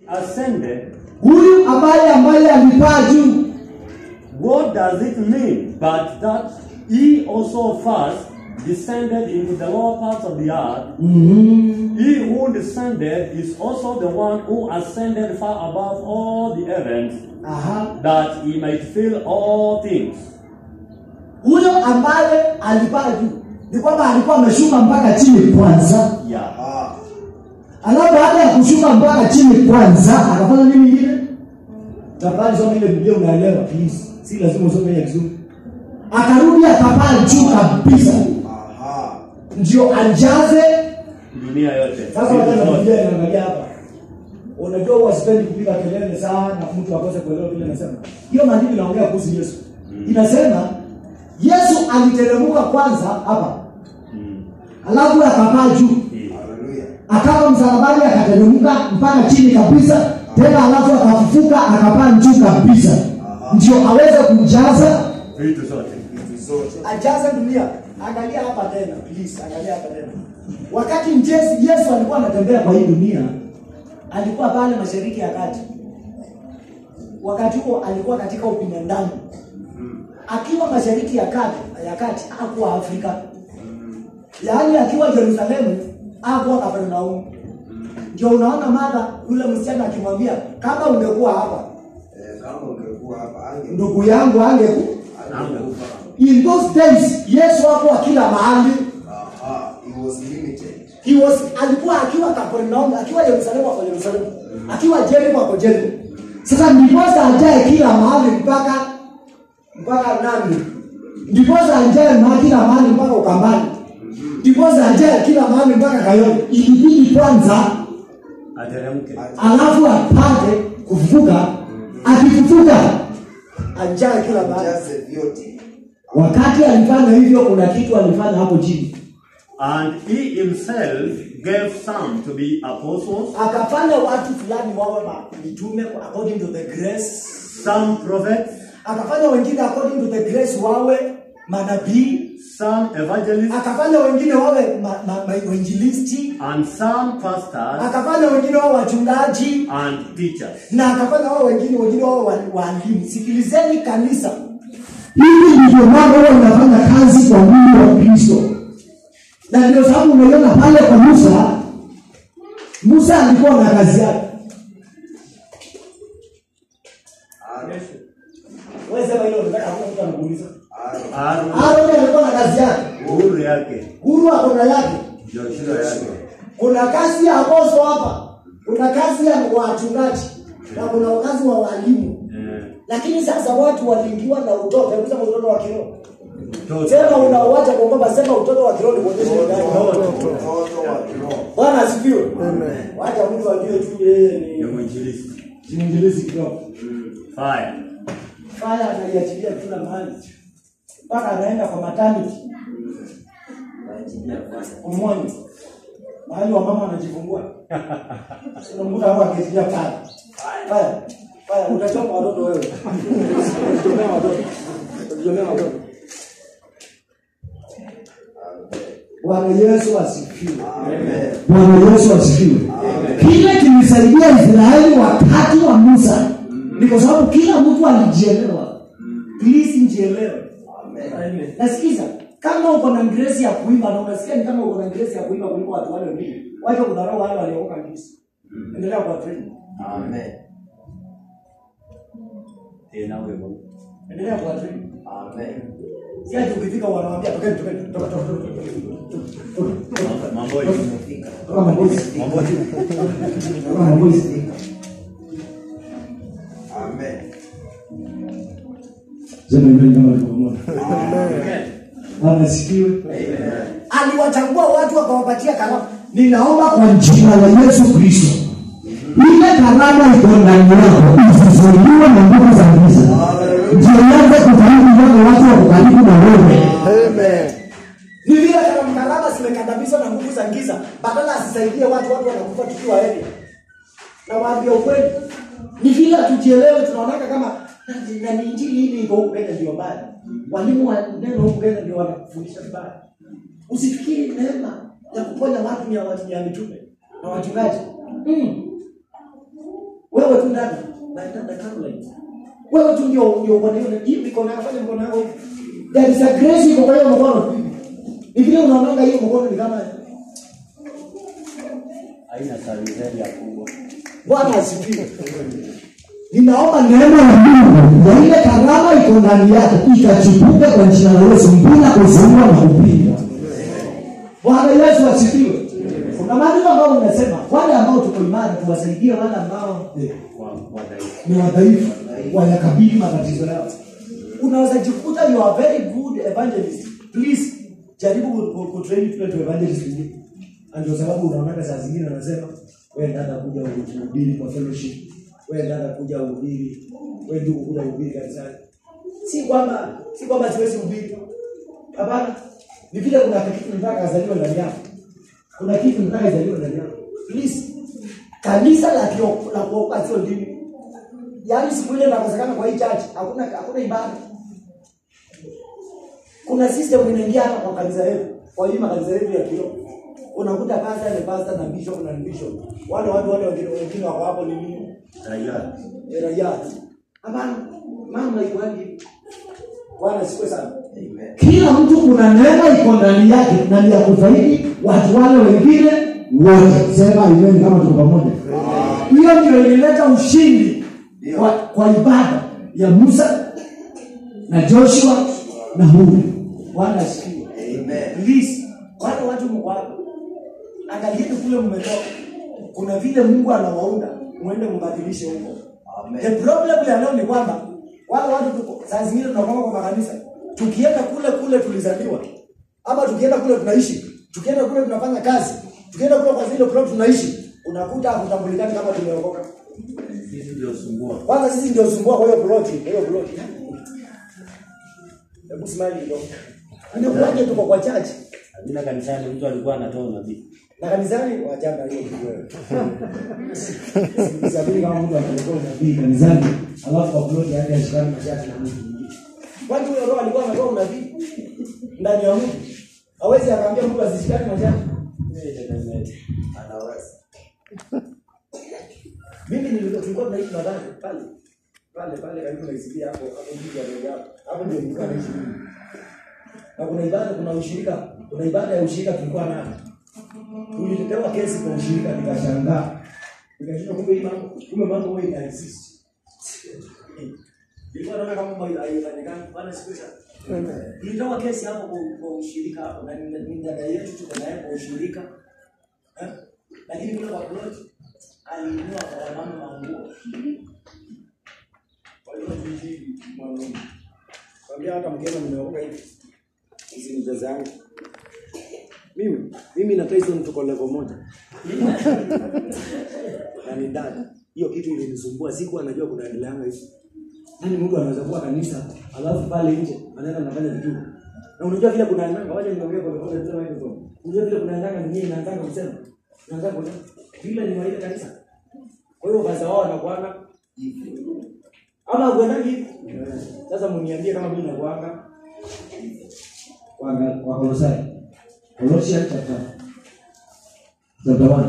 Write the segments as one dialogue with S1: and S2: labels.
S1: ascended,
S2: huyu ambaye ambaye alipaa juu
S1: what does it mean? But that he also first descended into the lower parts of the earth. He who descended is also the one who ascended far above all the heavens,
S2: Aha.
S1: that he might fill all things.
S2: huyo ambaye alipaa juu ni kwamba alikuwa ameshuka mpaka chini kwanza
S1: Yeah.
S2: alafu baada ya kushuka mpaka chini kwanza akafanya nini ingine tafadhali soma ile biblia unaelewa please si lazima usome ile kizungu akarudi akapaa juu kabisa ndio ajaze
S1: Dunia yote.
S2: sasa wacha na biblia inaangalia hapa unajua huwa sipendi kupiga kelele sana mtu akose kuelewa vile nasema hiyo maandiko inaongea kuhusu yesu inasema yesu aliteremka kwanza hapa
S1: Mm.
S2: alafu akapaa juu
S1: Yeah.
S2: akawa msalabani akateremka mpaka chini kabisa tena alafu akafufuka akapaa juu kabisa ndio aweze kujaza
S1: Vitu zote.
S2: ajaze dunia angalia hapa tena please angalia hapa tena wakati Yesu, Yesu alikuwa anatembea kwa hii dunia alikuwa pale mashariki ya kati wakati huo alikuwa katika ubinadamu akiwa mashariki ya kati ya kati hakuwa Afrika yaani akiwa Yerusalemu hakuwa Kapernaumu ndio unaona mada yule msichana akimwambia kama ungekuwa hapa ndugu yangu angeku in those days Yesu hakuwa kila mahali he was alikuwa akiwa Kapernaum akiwa Yerusalemu ako Yerusalemu akiwa Jericho ako Jericho sasa ndiposa ajae kila mahali mpaka mpaka nani ndiposa ajae ma kila mahali mpaka Ukambani ndiposa ajae kila mahali mpaka Kayole ilibidi kwanza
S1: Ateremke.
S2: alafu apate kufufuka akifufuka ajae kila mahali wakati alifanya hivyo kuna kitu alifanya hapo chini
S1: And he himself gave some to be apostles,
S2: akafanya watu fulani wawe ma- mitume according to the grace
S1: some prophets,
S2: akafanya wengine according to the grace wawe manabii
S1: some evangelists,
S2: akafanya wengine wawe ma, ma, ma, wainjilisti
S1: and some pastors
S2: akafanya wengine wawe wachungaji
S1: and teachers.
S2: na akafanya wao wengine wengine wawe wa- waalimu sikilizeni kanisa hivi ndivyo mambo huwa inafanya kazi kwa mwili wa kristo na ndio sababu unaiona pale kwa musa musa alikuwa na kazi yake Wewe sema hilo unataka hakuna mtu anakuuliza.
S1: Aaron,
S2: Aaron alikuwa na kazi yake.
S1: uhuru yake,
S2: Huru ako na yake.
S1: Joshua yake.
S2: Kuna kazi ya aposto hapa. Kuna kazi ya wachungaji na kuna kazi wa walimu.
S1: Eh,
S2: Lakini sasa watu waliingiwa na utoto, hebu sema utoto wa kiroho.
S1: mtoto.
S2: Sema unauacha kwa kwamba sema utoto wa kiroho ni kuonyesha ni gani. Bwana asifiwe. Wacha mtu ajue tu yeye
S1: Ni
S2: ni
S1: mwinjilisti.
S2: mwinjilizi kidogo.
S1: Fire.
S2: Faya analiachilia kila mahali mpaka anaenda kwa maternity umwoni mahali wa mama anajifungua unamkuta hapo akiachilia pale faya faya utachoma watoto wewe utajomea watoto utajomea watoto Bwana Yesu asifiwe. Bwana Yesu asifiwe. Kile kilisaidia Israeli wakati wa Musa ni kwa sababu kila mtu alijielewa. Please njielewe. Nasikiza kama uko na grace ya kuimba na unasikia ni kama uko na grace ya kuimba kuliko watu wale wengine, wacha kudharau wale waliokoka Kristo. Endelea kwa train.
S1: Tena wewe.
S2: Endelea kwa train. Si ati ukifika wanawaambia tokeni tokeni toka toka toka.
S1: Mambo hivi.
S2: Toka mabosi.
S1: Mambo hivi.
S2: Toka mabosi. Sema hivyo kama ulivyomuona. Bwana asifiwe. Aliwachagua watu akawapatia karama. Ninaomba kwa jina la Yesu Kristo. Ile karama iko ndani yako isizuiliwe na nguvu za giza. Ndio ianze kufahamu wale watu wako karibu na wewe. Ni vile kama karama zimekandamizwa na nguvu za giza, badala asisaidie watu, watu wanakufa tukiwa heri. Na waambia ukweli, ni vile tujielewe, tunaonaka kama na ni injili hili iko huku Kenya ndio mbaya. Walimu wa neno huku Kenya ndio wanafundisha vibaya. Usifikiri neema ya kuponya watu ni ya watu ya mitume na wachungaji. Mm. wewe tu ndani na dada Caroline wewe tu ndio ndio uko na hiyo hii mikono yako fanya mikono yako hivi there is a grace iko kwa hiyo mkono ni vile unaonanga hiyo mkono ni kama
S1: haina sarizeli ya kubwa
S2: Bwana asifiwe. Ninaomba neema ya Mungu ya ile karama iko ndani yako ikachipuka kwa jina la Yesu bila kuzuiwa na kupinga. Bwana Yesu asifiwe. Kuna maandiko ambayo unasema wale ambao tuko imara tuwasaidie wale ambao eh,
S1: kwa wadhaifu.
S2: ni wadhaifu wayakabili matatizo yao. Unaweza jikuta you are very good evangelist. Please jaribu ku- ku- kutrain people to evangelist wengine. Na Ndio sababu unaona saa zingine anasema wewe dada kuja uhubiri kwa fellowship. Wewe dada kuja uhubiri. Wewe ndugu kuja uhubiri kanisani. Si kwamba si kwamba siwezi kuhubiri. Hapana. Ni vile kuna kitu nataka azaliwe ndani yako. Kuna kitu nataka izaliwe ndani yako. Please kanisa la kio- la kuokoa sio dini yaani siku ile nakosekana kwa hii church hakuna hakuna ibada kuna system inaingia hapa kwa kanisa letu kwa hii makanisa yetu ya kilo unakuta pastor ni pastor na bishop na ni bishop wale watu wale wengine wengine wako hapo ni nini
S1: Raia.
S2: Ni raia hapana mama iko wapi bwana sikwe sana kila mtu kuna neema iko ndani yake na ni ya kufaidi watu wale wengine wote sema imeni kama tuko pamoja hiyo ndio ilileta ushindi kwa, kwa ibada ya musa na joshua na huri bwana asifiwe Please, wale watu mko hapa angalieni kule mmetoka kuna vile mungu anawaunda mwende mbadilishe huko the problem ya leo ni kwamba wale watu tuko saa zingine tunakwama kwa makanisa tukienda kule kule tulizaliwa ama tukienda kule tunaishi tukienda kule tunafanya kazi tukienda kule kwa zile plot tunaishi unakuta hakutambulikani kama tumeokoka
S1: Sisi ndio sumbua.
S2: kwanza sisi ndio sumbua kwa hiyo plot kwa hiyo plot hebu smile kidogo inakuwaje tuko kwa church
S1: Bila kanisani mtu alikuwa anatoa unabii.
S2: na kanisani wachanga hiyo kitu wewe Sabini kama mtu anatoka unabii kanisani alafu kwa plot yake ashikane mashati na mtu mwingine kwani huyo roho alikuwa anatoa unabii ndani ya mtu hawezi akaambia mtu asishikane mashati mimi nilikuwa tulikuwa tunaishi nadhani pale pale pale karibu na isikia hapo hapo juu ya roho hapo hapo ndio nilikuwa naishi mimi na kuna ibada kuna ushirika kuna ibada ya ushirika tulikuwa nayo tuliletewa kesi kwa ushirika nikashangaa nikashindwa kumbe hii mambo kumbe mambo huwa ina exist nilikuwa naona kama mambo haifanyikani bwana siku hizo tulitoa kesi hapo kwa, kwa ushirika hapo na ni ni dada yetu tuko naye kwa ushirika Eh? lakini kule kwa plot alinunua kwa wamama manguo walikuwa vijiji mwanaume kwambia hata mkema nimeokoka hivi hizi ni jaza yangu mimi mimi na Tyson tuko level moja na ni ndani hiyo kitu ilinisumbua siku anajua kunaendeleanga hivi nani mtu anaweza kuwa kanisa alafu pale nje anaenda anafanya vitu na unajua vile kunaendanga waje niongee kwa kwa kwa microphone unajua vile kunaendanga ni nini naanza kusema naanza kusema vile ni maisha kanisa kwa hiyo basi wao wanakuanga ama kuendagi hivi sasa mniambie kama mimi nakuanga kwa kwa Kolosai Colossians chapter chapter 1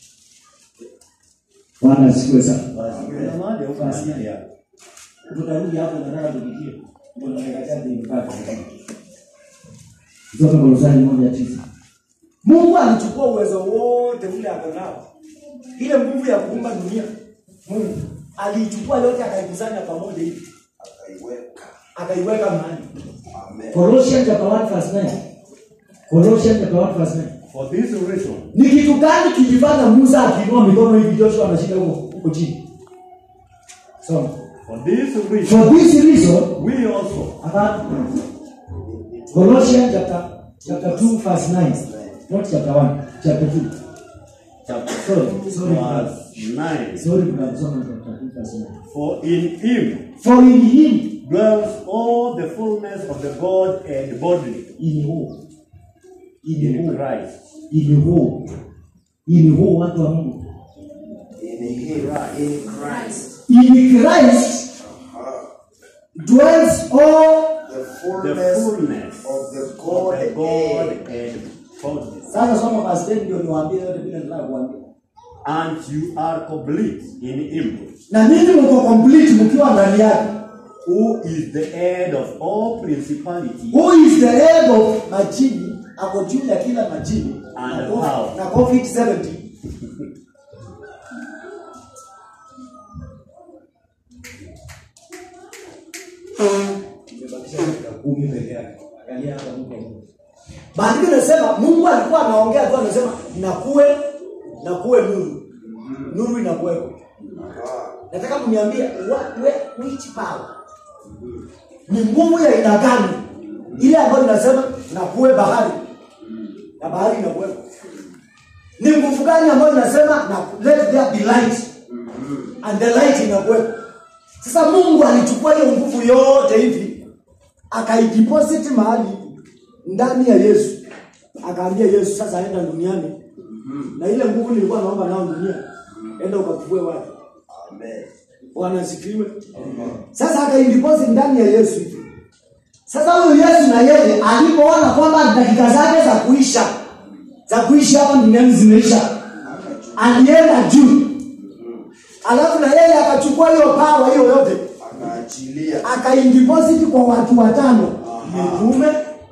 S2: Bwana asifiwe sana.
S1: Kuna mahali huko nasikia.
S2: Tutarudi hapo nataka tupitie. Ndio nataka chaji mpaka. Kutoka Kolosai moja tisa. Mungu alichukua uwezo wote ule ako nao. Ile nguvu ya kuumba dunia. Mungu aliichukua yote akaikusanya pamoja hivi. Akaiweka mahali. Colossians chapter 1 verse 9. Colossians chapter 1 verse 9.
S1: For this reason,
S2: Ni kitu gani kilifanya Musa akiinua mikono hivi Joshua anashika huko huko chini? Soma.
S1: for this reason,
S2: For this reason,
S1: we also,
S2: about Colossians chapter chapter 2 verse 9. Not chapter 1, chapter 2.
S1: chapter
S2: Sorry, sorry.
S1: verse 9,
S2: Sorry, tunasoma chapter 2 verse 9.
S1: for in him
S2: For in him,
S1: dwells all the fullness of the God and bodily
S2: in who? In
S1: in
S2: who?
S1: Christ.
S2: In who? In who watu wa Mungu? In Christ dwells all
S3: The
S1: The
S3: fullness
S1: fullness
S3: of the
S1: of
S3: God
S1: the God
S3: and
S1: and bodily.
S2: Sasa soma verse 10 ndio niwaambie yote vile nataka kuambia.
S1: and you are complete in him,
S2: na ninyi mko complete mkiwa ndani yake
S1: who is the head of all principality
S2: who is the head of majini ako juu ya kila majini
S1: And
S2: na COVID-
S1: power.
S2: na covid 70 Imebakisha dakika kumi peke yake. Angalia hapa Mungu wa Mungu. Maandiko inasema Mungu alikuwa anaongea tu anasema nakuwe nakuwe nuru. Nuru inakuwepo. Nataka mniambie what where which power? Ni nguvu ya aina gani? Ile ambayo inasema nakuwe bahari. Na bahari inakuwepo. Ni nguvu gani ambayo inasema na let there be light? And the light inakuwepo. Sasa Mungu alichukua hiyo nguvu yote hivi akaideposit mahali ndani ya Yesu, akaambia Yesu, sasa enda duniani na ile nguvu nilikuwa naomba nao dunia, enda ukakuvue watu. Bwana asifiwe. Sasa akaideposit ndani ya Yesu hivi. Sasa huyu Yesu na yeye alipoona kwamba dakika zake za kuisha za kuishi hapa duniani zimeisha, alienda juu, alafu na yeye akachukua hiyo pawa hiyo yote
S3: akaachilia
S2: akaideposit kwa watu watano mitume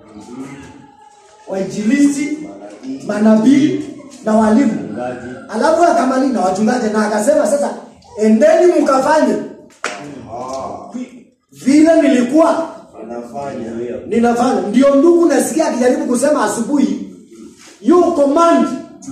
S2: wainjilisti manabii na walimu
S1: mchungaji
S2: alafu akamali na wachungaji na akasema sasa endeni mkafanye vile nilikuwa
S3: anafanya
S2: ninafanya ndio ndugu nasikia akijaribu kusema asubuhi you command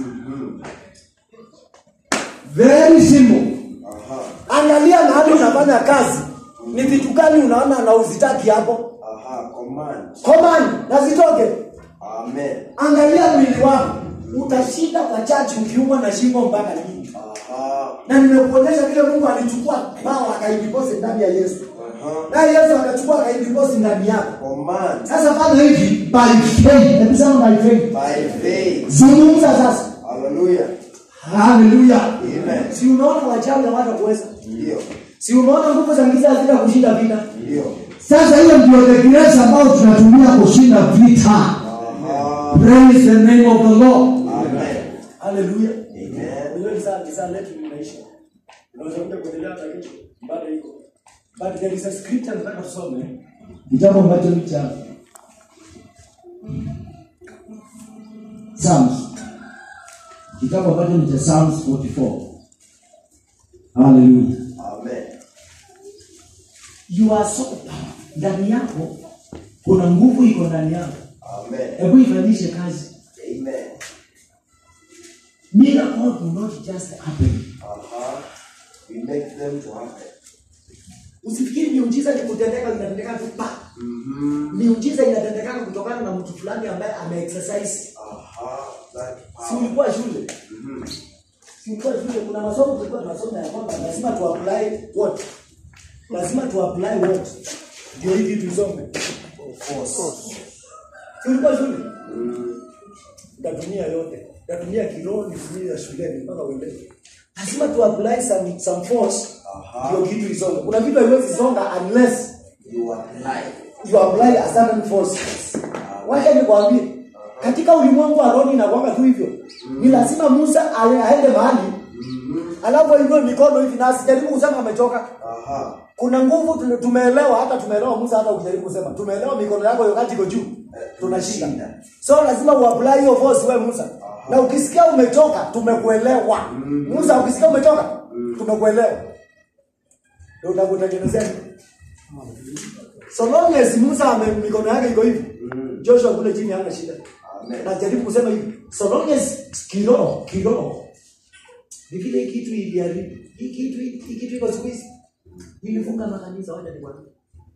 S2: very simple
S3: aha
S2: angalia mahali unafanya kazi ni vitu gani unaona na uzitaki hapo
S3: aha command
S2: command na zitoke
S3: amen
S2: angalia mwili wako utashinda kwa chachi ukiumwa na shingo mpaka lini
S3: aha
S2: na nimekuonyesha vile mungu alichukua bawa akaidiposi ndani ya yesu
S3: aha
S2: naye yesu akachukua akaidiposi ndani yako
S3: command
S2: sasa fanya hivi by faith hebu sema by faith
S3: by faith
S2: zungumza sasa
S3: hallelujah
S2: haleluya
S3: amen
S2: si unaona wachawi hawata kuweza
S3: ndio
S2: si unaona nguvu za giza hazita kushinda vita
S3: ndio
S2: sasa hiyo ndio the grace ambayo tunatumia kushinda vita
S3: aha
S2: praise the name of the lord
S3: amen
S2: haleluya
S3: amen
S2: Unajua ni saa- ni saa letu linaisha. Unaweza kuja kuendelea hata kesho, bado iko. But there is a scripture nataka tusome. Kitabu ambacho ni cha Psalms. Kitabu ambacho ni cha Psalms 44. Hallelujah.
S3: amen
S2: You are so powerful. Ndani yako kuna nguvu iko ndani yako.
S3: amen
S2: Hebu ifanyishe kazi.
S3: amen
S2: Miracle do not just happen.
S3: aha we make them to happen
S2: Usifikiri miujiza ni kutendeka inatendeka tu pa. Miujiza inatendekana kutokana na mtu fulani ambaye ameexercise.
S3: aha that
S2: Si
S3: power
S2: ulikuwa shule? Si ulikuwa shule kuna masomo tulikuwa tunasoma ya kwamba lazima tu apply what? Lazima tu apply what? Ndio hivi tusome.
S3: force
S2: Si ulikuwa shule? Utatumia yote. Utatumia kiroho nitumie ya shuleni mpaka uelewe. Lazima tu apply some some force
S3: Aha.
S2: ndio kitu isonge. Kuna vitu haiwezi songa unless
S3: you apply
S2: you apply a certain force. Wacha nikwambie, katika ulimwengu wa roho inakwanga tu hivyo. Ni lazima Musa ae- aende mahali alafu ainue mikono hivi na asijaribu kusema amechoka.
S3: aha
S2: Kuna nguvu tume- tumeelewa, hata tumeelewa Musa, hata ukijaribu kusema tumeelewa mikono yako wakati iko juu, tunashinda.
S3: tunashinda.
S2: So lazima uapply hiyo force wewe Musa, na ukisikia umechoka, tumekuelewa. Musa, ukisikia umechoka, tumekuelewa, ndio utakutengenezea so long as Musa ame mikono yake iko hivi, Joshua kule chini hana shida.
S3: amen
S2: Najaribu kusema hivi, so long as kiroho kiroho ni vile hii kitu iliharibu hii kitu hii kitu iko siku hizi ilifunga makanisa, wacha nikwambie,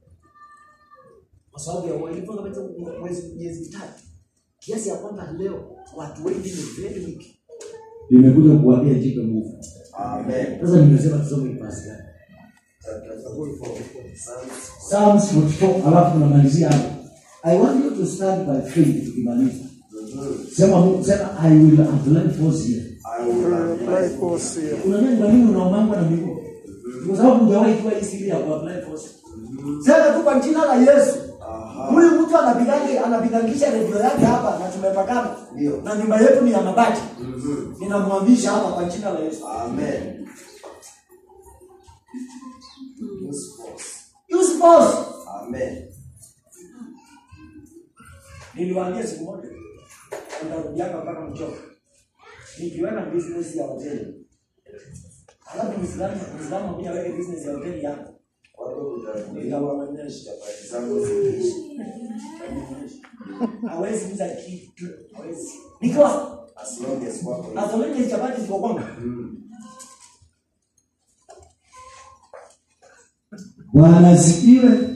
S2: kwa sababu ya wewe ilifunga kanisa mwezi miezi mitatu, kiasi ya kwamba leo watu wengi ni very weak. Nimekuja kuambia jipe nguvu.
S3: amen
S2: Sasa nimesema tusome kipasi gani?
S3: chapter 44 Psalms
S2: Psalms 44 alafu tunamalizia hapo. I want you to stand by faith tukimaliza. Sema Mungu sema I will apply force here.
S3: I will apply
S4: force here.
S2: Unajua ni kwa nini unaomangwa na miguu? Kwa sababu hujawahi kuwa hii siri ya kuapply force. Sema tu kwa jina la Yesu.
S3: aha
S2: huyu mtu anapigangi anapigangisha redio yake hapa na tumepakana
S3: Ndio.
S2: na nyumba yetu ni ya mabati
S3: Mhm.
S2: ninamwamisha hapa kwa jina la yesu
S3: Amen. Use force.
S2: use force
S3: Amen.
S2: niliwaambia siku moja nitarudiaka mpaka mchoka nikiweka business ya hoteli alafu mwislamu mwislamu akuja aweke business ya hoteli yako
S3: Watu kutafuta
S2: nitawaonyesha
S3: chapati zangu zikiishi.
S2: hawezi uza kitu hawezi nikiwa
S3: As long as wako hivi.
S2: azalenge chapati ziko kwangu
S3: Mm.
S2: bwana asifiwe